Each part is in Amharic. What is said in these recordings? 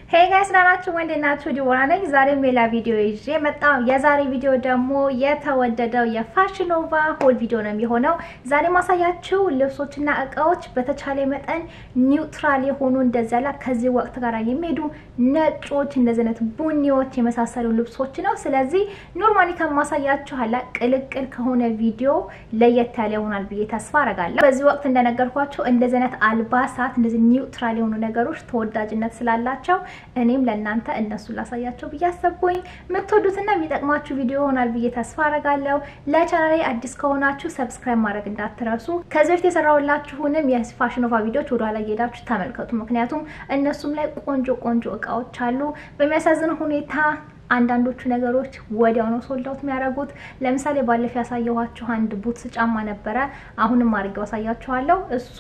ሄይ ጋይስ ናናችሁ ወንድ ናችሁ ዲቦራ ነኝ። ዛሬም ሌላ ቪዲዮ ይዤ መጣሁ። የዛሬ ቪዲዮ ደግሞ የተወደደው የፋሽን ኖቫ ሆል ቪዲዮ ነው የሚሆነው። ዛሬ ማሳያችሁ ልብሶችና እቃዎች በተቻለ መጠን ኒውትራል የሆኑ እንደዚያ ላ ከዚህ ወቅት ጋር የሚሄዱ ነጮች፣ እንደዚህ አይነት ቡኒዎች የመሳሰሉ ልብሶች ነው። ስለዚህ ኖርማሊ ከማሳያችሁ ኋላ ቅልቅል ከሆነ ቪዲዮ ለየት ያለ ይሆናል ብዬ ተስፋ አረጋለሁ። በዚህ ወቅት እንደነገርኳቸው እንደዚህ አይነት አልባሳት እንደዚህ ኒውትራል የሆኑ ነገሮች ተወዳጅነት ስላላቸው እኔም ለእናንተ እነሱን ላሳያቸው ብዬ አሰብኩኝ። የምትወዱትና የሚጠቅማችሁ ቪዲዮ ይሆናል ብዬ ተስፋ አረጋለሁ። ለቻናሌ አዲስ ከሆናችሁ ሰብስክራይብ ማድረግ እንዳትረሱ። ከዚህ በፊት የሰራሁላችሁንም የፋሽን ኖቫ ቪዲዮዎች ወደኋላ እየሄዳችሁ ተመልከቱ። ምክንያቱም እነሱም ላይ ቆንጆ ቆንጆ እቃዎች አሉ። በሚያሳዝን ሁኔታ አንዳንዶቹ ነገሮች ወዲያው ነው ሶልዳውት የሚያደርጉት። ለምሳሌ ባለፈው ያሳየኋችሁ አንድ ቡትስ ጫማ ነበረ። አሁንም አድርጌው አሳያችኋለሁ። እሱ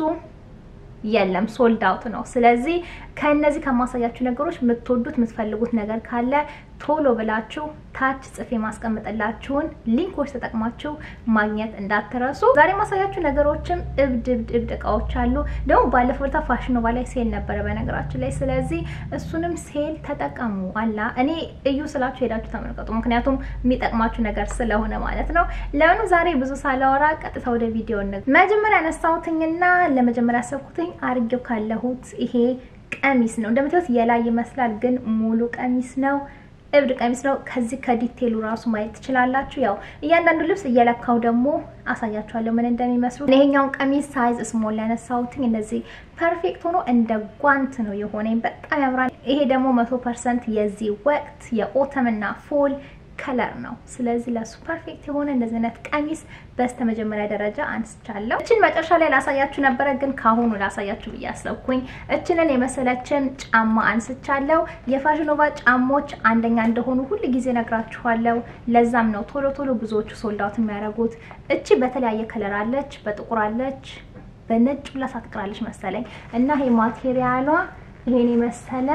የለም ሶልድ አውት ነው። ስለዚህ ከእነዚህ ከማሳያችሁ ነገሮች የምትወዱት የምትፈልጉት ነገር ካለ ቶሎ ብላችሁ ታች ጽፌ ማስቀምጥላችሁን ሊንኮች ተጠቅማችሁ ማግኘት እንዳትረሱ። ዛሬ ማሳያችሁ ነገሮችም እብድ እብድ እብድ እቃዎች አሉ። ደግሞ ባለፈው ዕለት ፋሽን ኖቫ ላይ ሴል ነበረ በነገራችን ላይ። ስለዚህ እሱንም ሴል ተጠቀሙ። አላ እኔ እዩ ስላችሁ ሄዳችሁ ተመልከቱ። ምክንያቱም የሚጠቅማችሁ ነገር ስለሆነ ማለት ነው። ለምኑ ዛሬ ብዙ ሳላወራ ቀጥታ ወደ ቪዲዮ ነ መጀመሪያ ያነሳሁትኝና ለመጀመሪያ ያሰብኩትኝ አርጌው ካለሁት ይሄ ቀሚስ ነው። እንደምታዩት የላይ ይመስላል፣ ግን ሙሉ ቀሚስ ነው። እብድ ቀሚስ ነው። ከዚህ ከዲቴሉ ራሱ ማየት ትችላላችሁ። ያው እያንዳንዱ ልብስ እየለካው ደግሞ አሳያችኋለሁ ምን እንደሚመስሉ። ይሄኛውን ቀሚስ ሳይዝ ስሞል ያነሳሁትኝ እንደዚህ ፐርፌክት ሆኖ እንደ ጓንት ነው የሆነኝ። በጣም ያምራል። ይሄ ደግሞ መቶ ፐርሰንት የዚህ ወቅት የኦተምና ፎል ከለር ነው። ስለዚህ ለሱ ፐርፌክት የሆነ እንደዚህ አይነት ቀሚስ በስተ መጀመሪያ ደረጃ አንስቻለሁ። እችን መጨረሻ ላይ ላሳያችሁ ነበረ፣ ግን ካሁኑ ላሳያችሁ ብዬ አሰብኩኝ። እችንን የመሰለችን ጫማ አንስቻለሁ። የፋሽን ኖቫ ጫሞች አንደኛ እንደሆኑ ሁል ጊዜ ነግራችኋለሁ። ለዛም ነው ቶሎ ቶሎ ብዙዎቹ ሶልዳውት የሚያደርጉት። እቺ በተለያየ ከለር አለች፣ በጥቁር አለች፣ በነጭ ሁላ ሳትቀራለች መሰለኝ እና ይሄ ማቴሪያሏ ይሄን የመሰለ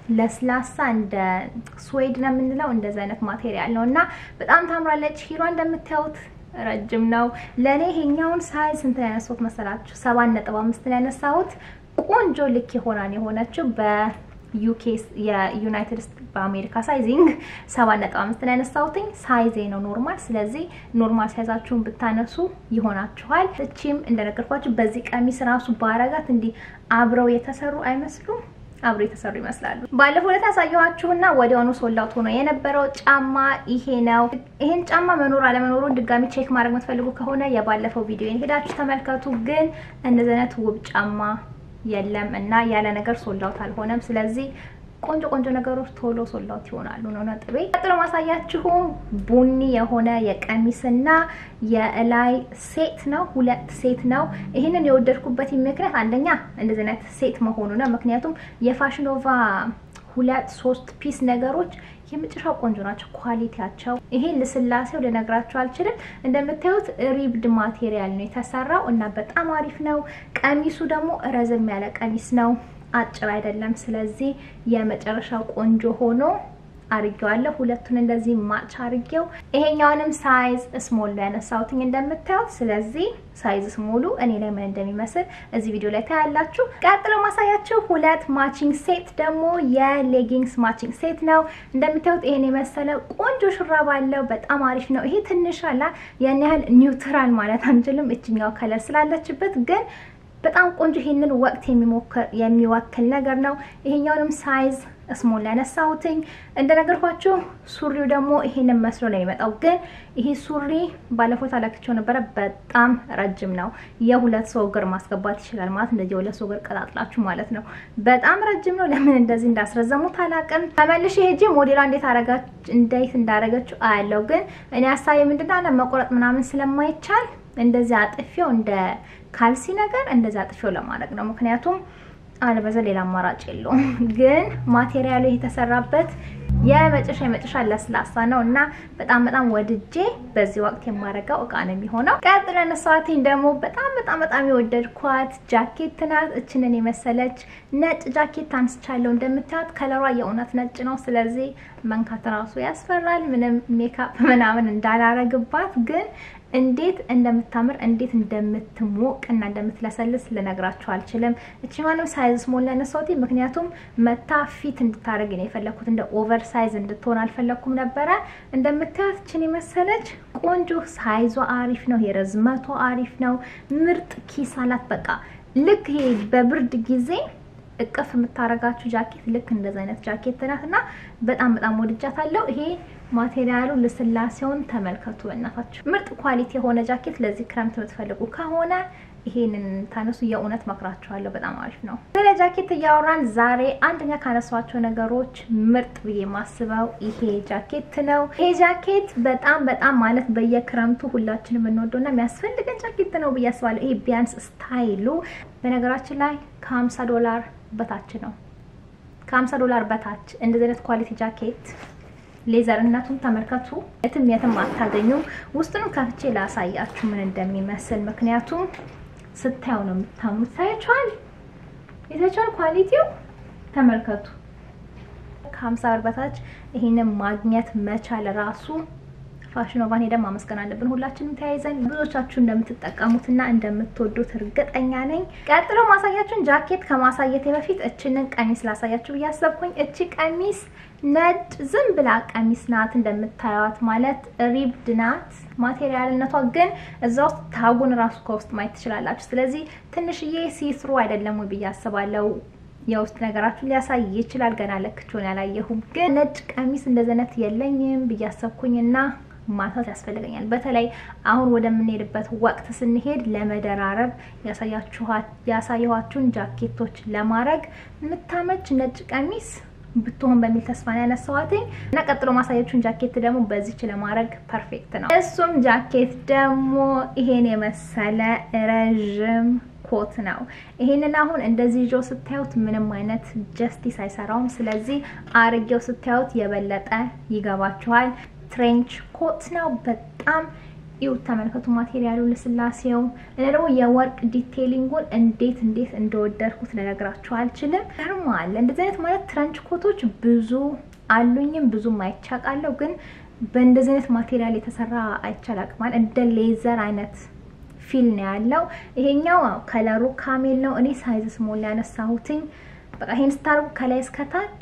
ለስላሳ እንደ ስዌድ ነው የምንለው እንደዚህ አይነት ማቴሪያል ነው እና በጣም ታምራለች። ሂሯ እንደምታዩት ረጅም ነው። ለእኔ ይሄኛውን ሳይዝ ስንት ነው ያነሳሁት መሰላችሁ? ሰባት ነጥብ አምስት ነው ያነሳሁት። ቆንጆ ልክ የሆናን የሆነችው በዩኬ የዩናይትድ ስቴትስ በአሜሪካ ሳይዚንግ ሰባት ነጥብ አምስት ነው ያነሳሁትኝ። ሳይዜ ነው ኖርማል። ስለዚህ ኖርማል ሳይዛችሁን ብታነሱ ይሆናችኋል። እቺም እንደነገርኳችሁ በዚህ ቀሚስ ራሱ ባረጋት እንዲህ አብረው የተሰሩ አይመስሉም አብሮ የተሰሩ ይመስላሉ። ባለፈው ዕለት ያሳየኋችሁና ወዲያውኑ ሶልዳውት ሆኖ የነበረው ጫማ ይሄ ነው። ይሄን ጫማ መኖር አለመኖሩን ድጋሚ ቼክ ማድረግ የምትፈልጉ ከሆነ የባለፈው ቪዲዮ ሄዳችሁ ተመልከቱ። ግን እንደዚህ አይነት ውብ ጫማ የለም እና ያለ ነገር ሶልዳውት አልሆነም። ስለዚህ ቆንጆ ቆንጆ ነገሮች ቶሎ ሶልዳውት ይሆናሉ ነው ነጥቤ። ቀጥሎ ማሳያችሁ ቡኒ የሆነ የቀሚስና የላይ ሴት ነው። ሁለት ሴት ነው። ይህንን የወደድኩበት ምክንያት አንደኛ እንደዚህ አይነት ሴት መሆኑ ነው። ምክንያቱም የፋሽን ኖቫ ሁለት ሶስት ፒስ ነገሮች የመጨረሻ ቆንጆ ናቸው። ኳሊቲያቸው ይሄ ልስላሴው ልነግራቸው አልችልም። እንደምታዩት ሪብድ ማቴሪያል ነው የተሰራው እና በጣም አሪፍ ነው። ቀሚሱ ደግሞ ረዘም ያለ ቀሚስ ነው አጭር አይደለም። ስለዚህ የመጨረሻው ቆንጆ ሆኖ አርጌዋለሁ። ሁለቱን እንደዚህ ማች አርጌው ይሄኛውንም ሳይዝ ስሞል ላይ ያነሳሁትኝ እንደምታዩት። ስለዚህ ሳይዝ ስሞሉ እኔ ላይ ምን እንደሚመስል እዚህ ቪዲዮ ላይ ታያላችሁ። ቀጥሎ ማሳያችሁ ሁለት ማቺንግ ሴት ደግሞ የሌጊንግስ ማቺንግ ሴት ነው። እንደምታዩት ይሄን የመሰለ ቆንጆ ሹራብ አለው። በጣም አሪፍ ነው። ይሄ ትንሽ አላ ያን ያህል ኒውትራል ማለት አንችልም፣ እችኛው ከለር ስላለችበት ግን በጣም ቆንጆ ይሄንን ወቅት የሚወክል ነገር ነው። ይሄኛውንም ሳይዝ ስሞል ያነሳሁትኝ እንደነገርኳችሁ። ሱሪው ደግሞ ይሄንን መስሎ ነው የሚመጣው። ግን ይሄ ሱሪ ባለፈው ታላክቸው ነበረ። በጣም ረጅም ነው። የሁለት ሰው እግር ማስገባት ይችላል ማለት እንደዚህ የሁለት ሰው እግር ቀጣጥላችሁ ማለት ነው። በጣም ረጅም ነው። ለምን እንደዚህ እንዳስረዘሙት አላውቅም። ተመልሼ ሄጄ ሞዴሏ እንዴት አረጋች እንዴት እንዳረገችው አያለው። ግን እኔ ሀሳቤ ምንድነው መቆረጥ ምናምን ስለማይቻል እንደዚህ አጥፌው እንደ ካልሲ ነገር እንደዚህ አጥፌው ለማድረግ ነው። ምክንያቱም አለበዛ ሌላ አማራጭ የለውም። ግን ማቴሪያሉ የተሰራበት የመጨረሻ የመጨረሻ ለስላሳ ነው እና በጣም በጣም ወድጄ በዚህ ወቅት የማረጋው እቃ ነው የሚሆነው። ቀጥሎ ያነሳኋትኝ ደግሞ በጣም በጣም በጣም የወደድኳት ጃኬት ናት። እችንን የመሰለች ነጭ ጃኬት አንስቻለሁ። እንደምታዩት ከለሯ የእውነት ነጭ ነው። ስለዚህ መንካት ራሱ ያስፈራል። ምንም ሜካፕ ምናምን እንዳላረግባት ግን እንዴት እንደምታምር እንዴት እንደምትሞቅ እና እንደምትለሰልስ ልነግራችሁ አልችልም። እቺ ማንም ሳይዝ ስሞል ያነሳሁት ምክንያቱም መታ ፊት እንድታደርግ ነው የፈለኩት። እንደ ኦቨር ሳይዝ እንድትሆን አልፈለኩም ነበረ። እንደምታዩት እችን የመሰለች ቆንጆ ሳይዟ አሪፍ ነው። የረዝመቷ አሪፍ ነው። ምርጥ ኪስ አላት። በቃ ልክ ይሄ በብርድ ጊዜ እቅፍ የምታረጋችሁ ጃኬት ልክ እንደዚ አይነት ጃኬት ናት እና በጣም በጣም ወድጃታለሁ። ይሄ ማቴሪያሉ ልስላሴውን ተመልከቱ። በእናታችሁ ምርጥ ኳሊቲ የሆነ ጃኬት ለዚህ ክረምት የምትፈልጉ ከሆነ ይሄንን ታነሱ የእውነት መክራችኋለሁ። በጣም አሪፍ ነው። ስለ ጃኬት እያወራን ዛሬ አንደኛ ካነሷቸው ነገሮች ምርጥ ብዬ ማስበው ይሄ ጃኬት ነው። ይሄ ጃኬት በጣም በጣም ማለት በየክረምቱ ሁላችንም የምንወደውና የሚያስፈልገን ጃኬት ነው ብዬ አስባለሁ። ይሄ ቢያንስ ስታይሉ በነገራችን ላይ ከ50 ዶላር በታች ነው። ከ50 ዶላር በታች እንደዚህ አይነት ኳሊቲ ጃኬት ሌዘርነቱን ተመልከቱ። የትም የትም አታገኙም። ውስጡንም ከፍቼ ላሳያችሁ ምን እንደሚመስል ምክንያቱም ስታዩ ነው የምታምኑት። ታያችኋል፣ የታችኋል ኳሊቲው ተመልከቱ። ከሀምሳ ብር በታች ይሄንን ማግኘት መቻል ራሱ ፋሽን ኖቫን ሄደን ማመስገን አለብን ሁላችንም ተያይዘን። ብዙዎቻችሁ እንደምትጠቀሙትና እንደምትወዱት እርግጠኛ ነኝ። ቀጥሎ ማሳያችሁን ጃኬት ከማሳየቴ በፊት እችንን ቀሚስ ላሳያችሁ ብዬ አሰብኩኝ። እቺ ቀሚስ ነጭ ዝም ብላ ቀሚስ ናት እንደምታዩት፣ ማለት ሪብድ ናት። ማቴሪያልነቷ ግን እዛ ውስጥ ታጉን ራሱ ከውስጥ ማየት ትችላላችሁ። ስለዚህ ትንሽዬ ሲስሩ አይደለም ወይ ብዬ አስባለሁ። የውስጥ ነገራችሁን ሊያሳይ ይችላል። ገና ለክቼውን ያላየሁም፣ ግን ነጭ ቀሚስ እንደዚህ አይነት የለኝም ብዬ አሰብኩኝና ማሳት ያስፈልገኛል። በተለይ አሁን ወደምንሄድበት ወቅት ስንሄድ ለመደራረብ ያሳየኋችሁን ጃኬቶች ለማድረግ የምታመች ነጭ ቀሚስ ብትሆን በሚል ተስፋ ነው ያነሳኋትኝ እና ቀጥሎ ማሳያችሁን ጃኬት ደግሞ በዚች ለማድረግ ፐርፌክት ነው። እሱም ጃኬት ደግሞ ይሄን የመሰለ ረዥም ኮት ነው። ይሄንን አሁን እንደዚህ ይዞ ስታዩት ምንም አይነት ጀስቲስ አይሰራውም። ስለዚህ አርጌው ስታዩት የበለጠ ይገባችኋል። ትሬንች ኮት ነው። በጣም ይው ተመልከቱ፣ ማቴሪያሉ ልስላሴው እና ደግሞ የወርቅ ዲቴይሊንጉን እንዴት እንዴት እንደወደድኩት ልነግራችሁ አልችልም። ገርማል። እንደዚህ አይነት ማለት ትረንች ኮቶች ብዙ አሉኝም ብዙም አይቻቃለሁ፣ ግን በእንደዚህ አይነት ማቴሪያል የተሰራ አይቻላቅማል። እንደ ሌዘር አይነት ፊል ነው ያለው። ይሄኛው ከለሩ ካሜል ነው። እኔ ሳይዝ ስሞል ያነሳሁትኝ። በቃ ይሄን ስታርጉ ከላይ እስከታች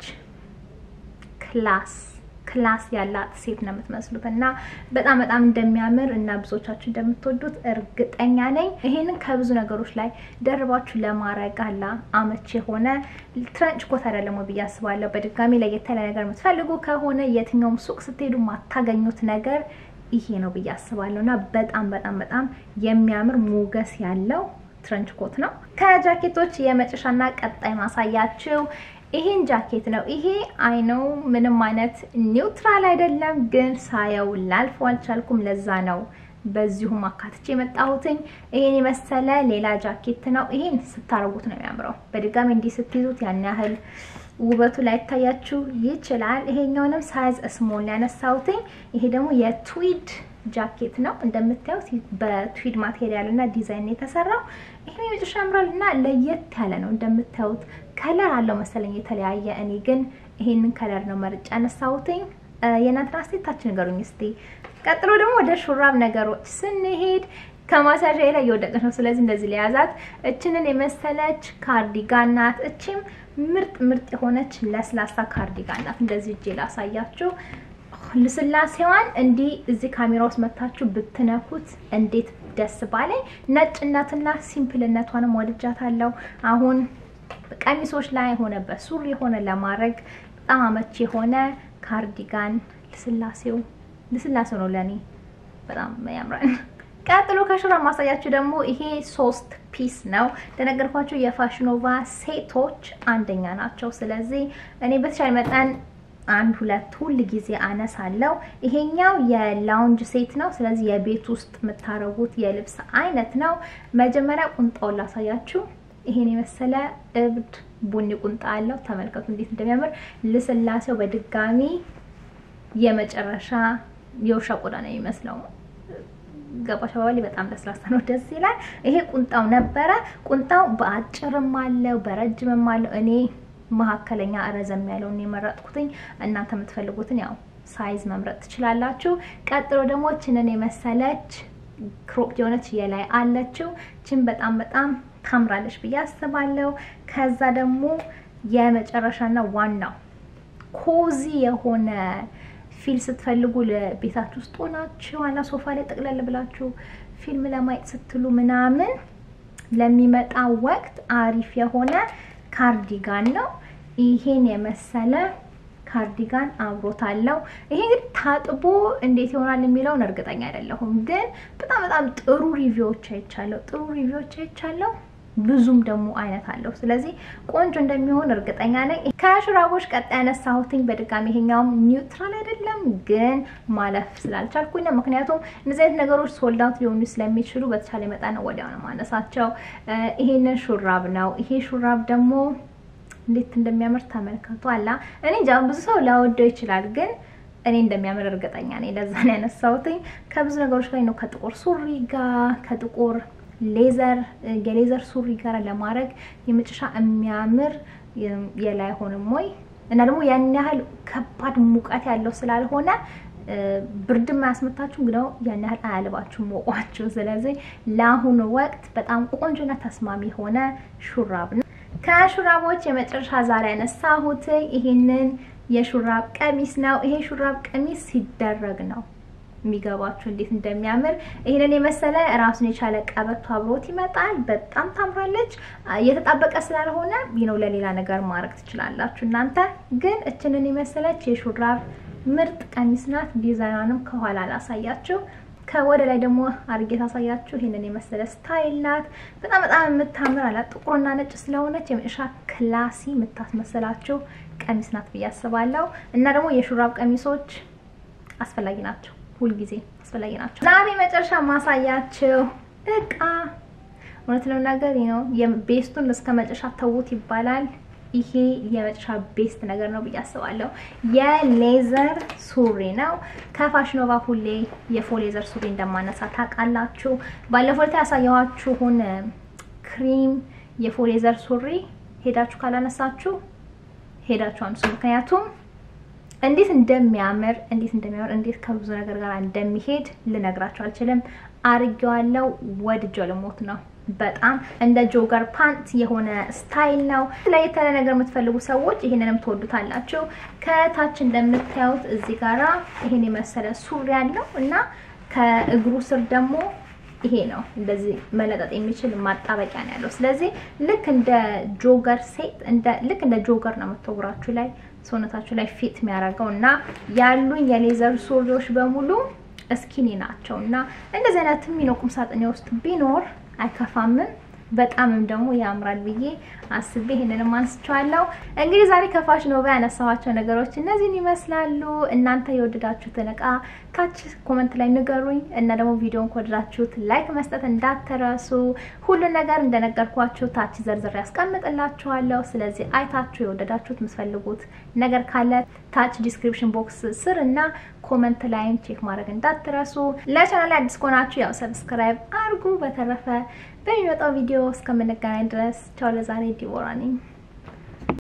ክላስ ክላስ ያላት ሴት ነው የምትመስሉት እና በጣም በጣም እንደሚያምር እና ብዙዎቻችሁ እንደምትወዱት እርግጠኛ ነኝ። ይሄንን ከብዙ ነገሮች ላይ ደርባችሁ ለማድረግ አላ አመች የሆነ ትረንች ኮት አይደለም ብዬ አስባለሁ። በድጋሚ ለየት ያለ ነገር የምትፈልጉ ከሆነ የትኛውም ሱቅ ስትሄዱ ማታገኙት ነገር ይሄ ነው ብዬ አስባለሁ እና በጣም በጣም በጣም የሚያምር ሞገስ ያለው ትረንች ኮት ነው። ከጃኬቶች የመጨረሻና ቀጣይ ማሳያችሁ ይሄን ጃኬት ነው። ይሄ አይነው ምንም አይነት ኒውትራል አይደለም፣ ግን ሳየው ላልፈው አልቻልኩም። ለዛ ነው በዚሁም አካትቼ የመጣሁትኝ። ይሄን የመሰለ ሌላ ጃኬት ነው። ይሄን ስታረጉት ነው የሚያምረው። በድጋሚ እንዲህ ስትይዙት ያን ያህል ውበቱ ላይ ይታያችሁ ይችላል። ይሄኛውንም ሳይዝ ስሞል ያነሳሁትኝ። ይሄ ደግሞ የትዊድ ጃኬት ነው እንደምታዩት በትዊድ ማቴሪያል እና ዲዛይን የተሰራው ይሄ የመጨረሻ ያምራል እና ለየት ያለ ነው እንደምታዩት ከለር አለው መሰለኝ የተለያየ እኔ ግን ይሄንን ከለር ነው መርጫ ያነሳሁትኝ የእናንተን አስተያየታችሁ ንገሩኝ እስቲ ቀጥሎ ደግሞ ወደ ሹራብ ነገሮች ስንሄድ ከማሳዣ ላይ እየወደቀች ነው ስለዚህ እንደዚህ ለያዛት እችንን የመሰለች ካርዲጋን ናት እቺም ምርጥ ምርጥ የሆነች ለስላሳ ካርዲጋን ናት እንደዚህ እጄ ላሳያችሁ ልስላሴዋን እንዲህ እዚህ ካሜራ ውስጥ መታችሁ ብትነኩት እንዴት ደስ ባለኝ። ነጭነትና ሲምፕልነቷንም ወድጃታለሁ። አሁን ቀሚሶች ላይ ሆነ በሱሪ የሆነ ለማድረግ በጣም አመቺ የሆነ ካርዲጋን ልስላሴው ልስላሴው ነው ለኔ በጣም ያምራል። ቀጥሎ ከሹራብ ማሳያችሁ ደግሞ ይሄ ሶስት ፒስ ነው። እንደነገርኳችሁ የፋሽኖቫ ሴቶች አንደኛ ናቸው። ስለዚህ እኔ በተቻለ መጠን አንድ ሁለት ሁል ጊዜ አነሳለሁ። ይሄኛው የላውንጅ ሴት ነው። ስለዚህ የቤት ውስጥ የምታረጉት የልብስ አይነት ነው። መጀመሪያ ቁንጣውን ላሳያችሁ። ይሄን የመሰለ እብድ ቡኒ ቁንጣ አለው። ተመልከቱ እንዴት እንደሚያምር ልስላሴው። በድጋሚ የመጨረሻ የውሻ ቆዳ ነው የሚመስለው። ገባሽ አባባሌ በጣም ለስላሳ ነው፣ ደስ ይላል። ይሄ ቁንጣው ነበረ። ቁንጣው በአጭርም አለው በረጅምም አለው። እኔ መካከለኛ ረዘም ያለውን የመረጥኩትኝ። እናንተ የምትፈልጉትን ያው ሳይዝ መምረጥ ትችላላችሁ። ቀጥሎ ደግሞ ችንን የመሰለች ክሮፕ የሆነች የላይ አለችው። ችን በጣም በጣም ታምራለች ብዬ አስባለሁ። ከዛ ደግሞ የመጨረሻና ዋናው ኮዚ የሆነ ፊል ስትፈልጉ ለቤታችሁ ውስጥ ሆናችሁ ዋና ሶፋ ላይ ጠቅለል ብላችሁ ፊልም ለማየት ስትሉ ምናምን ለሚመጣ ወቅት አሪፍ የሆነ ካርዲጋን ነው። ይሄን የመሰለ ካርዲጋን አብሮታለው። ይሄ እንግዲህ ታጥቦ እንዴት ይሆናል የሚለውን እርግጠኛ አይደለሁም፣ ግን በጣም በጣም ጥሩ ሪቪዎች አይቻለሁ። ጥሩ ሪቪዎች አይቻለሁ። ብዙም ደግሞ አይነት አለው። ስለዚህ ቆንጆ እንደሚሆን እርግጠኛ ነኝ። ከሹራቦች ቀጣይ ያነሳሁትኝ በድጋሚ ይሄኛውም ኒውትራል አይደለም፣ ግን ማለፍ ስላልቻልኩኝ ነው። ምክንያቱም እነዚህ አይነት ነገሮች ሶልዳውት ሊሆኑ ስለሚችሉ በተቻለ መጠን ወዲያው ነው ማነሳቸው። ይሄንን ሹራብ ነው። ይሄ ሹራብ ደግሞ እንዴት እንደሚያምር ተመልከቱ። አላ እኔ እንጃ ብዙ ሰው ላወደው ይችላል፣ ግን እኔ እንደሚያምር እርግጠኛ ነኝ። ለዛ ነው ያነሳሁትኝ። ከብዙ ነገሮች ላይ ነው ከጥቁር ሱሪ ጋር ከጥቁር ሌዘር የሌዘር ሱሪ ጋር ለማድረግ የመጨረሻ የሚያምር የላይ ሆንም ወይ እና ደግሞ ያን ያህል ከባድ ሙቀት ያለው ስላልሆነ ብርድም አያስመታችሁም፣ ግን ያን ያህል አያልባችሁም ሞቋችሁ። ስለዚህ ለአሁኑ ወቅት በጣም ቆንጆና ተስማሚ የሆነ ሹራብ ነው። ከሹራቦች የመጨረሻ ዛሬ ያነሳሁት ይሄንን የሹራብ ቀሚስ ነው። ይሄ ሹራብ ቀሚስ ሲደረግ ነው የሚገባችሁ እንዴት እንደሚያምር ይህንን የመሰለ ራሱን የቻለ ቀበቶ አብሮት ይመጣል። በጣም ታምራለች። እየተጣበቀ ስላልሆነ ነው ለሌላ ነገር ማድረግ ትችላላችሁ እናንተ። ግን እችንን የመሰለች የሹራብ ምርጥ ቀሚስ ናት። ዲዛይኗንም ከኋላ ላሳያችሁ፣ ከወደ ላይ ደግሞ አርጌ ታሳያችሁ። ይህንን የመሰለ ስታይል ናት። በጣም በጣም የምታምር አላት። ጥቁርና ነጭ ስለሆነች የመጨረሻ ክላሲ የምታስመስላችሁ ቀሚስ ናት ብዬ አስባለሁ። እና ደግሞ የሹራብ ቀሚሶች አስፈላጊ ናቸው ሁልጊዜ አስፈላጊ ናቸው። ዛሬ መጨረሻ ማሳያችሁ እቃ እውነት ለመናገር ነው የቤስቱን እስከ መጨረሻ ተዉት ይባላል። ይሄ የመጨረሻ ቤስት ነገር ነው ብዬ አስባለሁ። የሌዘር ሱሪ ነው። ከፋሽኖቫ ሁሌ የፎሌዘር ሱሪ እንደማነሳ ታውቃላችሁ። ባለፈው ዕለት ያሳየኋችሁን ክሪም የፎሌዘር ሱሪ ሄዳችሁ ካላነሳችሁ ሄዳችሁ አንሱ። ምክንያቱም እንዴት እንደሚያምር እንዴት እንደሚያምር እንዴት ከብዙ ነገር ጋር እንደሚሄድ ልነግራችሁ አልችልም። አርጌዋለሁ። ወድጄው ልሞት ነው። በጣም እንደ ጆገር ፓንት የሆነ ስታይል ነው። ለየት ያለ ነገር የምትፈልጉ ሰዎች ይሄንንም ትወዱታላችሁ። ከታች እንደምታዩት እዚህ ጋራ ይሄን የመሰለ ሱሪ ያለው እና ከእግሩ ስር ደግሞ ይሄ ነው እንደዚህ መለጠጥ የሚችል ማጣበቂያ ነው ያለው። ስለዚህ ልክ እንደ ጆገር ሴት እንደ ልክ እንደ ጆገር ነው የምትወግራችሁ ላይ ሰውነታችሁ ላይ ፊት የሚያደርገው እና ያሉኝ የሌዘር ሱሪዎች በሙሉ እስኪኒ ናቸው እና እንደዚህ አይነት ሚኖ ቁም ሳጥኔ ውስጥ ቢኖር አይከፋምም። በጣምም ደግሞ ያምራል ብዬ አስቤ ይሄንንም አንስቼዋለሁ። እንግዲህ ዛሬ ከፋሽን ኖቫ ያነሳኋቸው ነገሮች እነዚህን ይመስላሉ። እናንተ የወደዳችሁትን እቃ ታች ኮመንት ላይ ንገሩኝ እና ደግሞ ቪዲዮን ከወደዳችሁት ላይክ መስጠት እንዳትረሱ። ሁሉን ነገር እንደነገርኳችሁ ታች ዘርዝር ያስቀምጥላችኋለሁ። ስለዚህ አይታችሁ የወደዳችሁት የምትፈልጉት ነገር ካለ ታች ዲስክሪፕሽን ቦክስ ስር እና ኮመንት ላይም ቼክ ማድረግ እንዳትረሱ። ለቻናል አዲስ ከሆናችሁ ያው ሰብስክራይብ አድርጉ። በተረፈ በሚመጣው ቪዲዮ እስከምንገናኝ ድረስ ቻው። ለዛሬ ዲቦራ ነኝ።